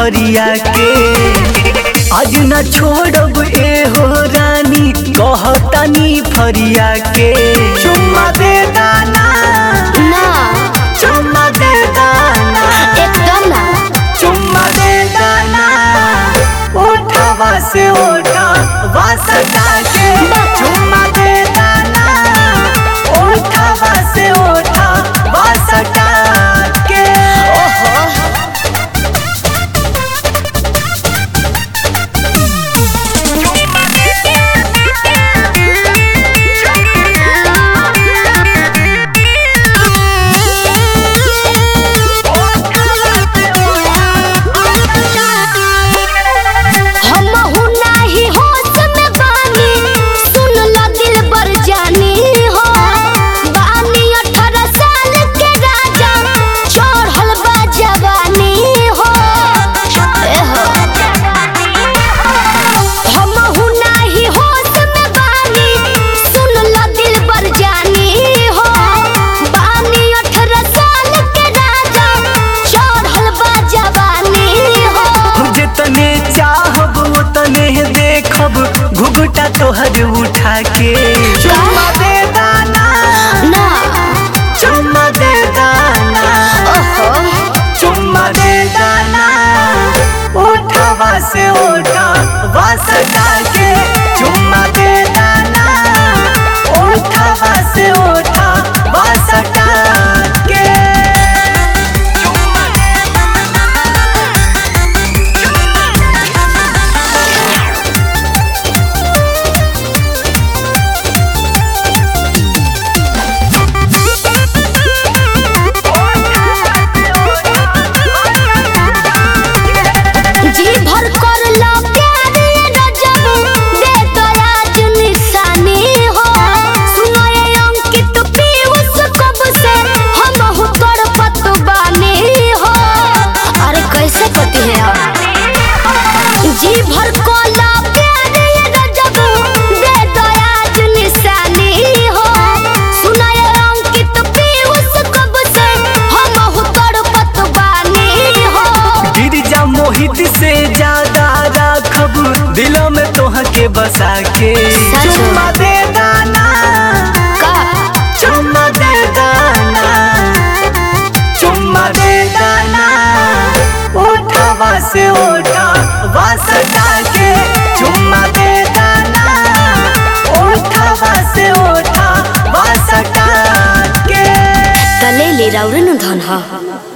फरिया के आज न छोड़ब ए हो रानी कहतानी फरिया के चुम्मा दे दाना ना चुम्मा दे दाना एकदम ना चुम्मा दे दाना उठावा से उठा वासता के चुम्मा दे दाना उठावा से उठा वासता के ओहो हमहु नाही होश में बानी सुन ल दिल बर जानी हो बानी अठारह साल के राजा चढ़ल बा जवानी हो ए हो हमहु नाही होश में बानी सुन ल दिल बर जानी हो बानी अठारह साल के राजा चढ़ल बा जवानी हो जितने चाहब उतने देखब घुघटा तोहर उठा के चुम्मा दे दाना ना चुम्मा दे दाना ओहो चुम्मा दे दाना उठावा से उठा वासता के चुम्मा दे दाना उठावा से उठा वासता के जी भर कर लो प्यार रजब दे तो आज निशानी हो सुनो ये अंकित पीयूष कब से हम हु तोड़ पत बानी हो अरे कैसे पति है आप जी भर को लो प्यार रजब दे तो आज निशानी हो सुनो ये अंकित पीयूष कब से हम हु तोड़ पत बानी हो गिरजा मोहित से ज्यादा राखब दिलों में तोह के बसा के सच में। चुम्मा दे दाना का चुम्मा दे दाना चुम्मा दे दाना उठावा से उठा वासता के चुम्मा दे दाना उठावा से उठा वासता के तले ले राउरे न धन ह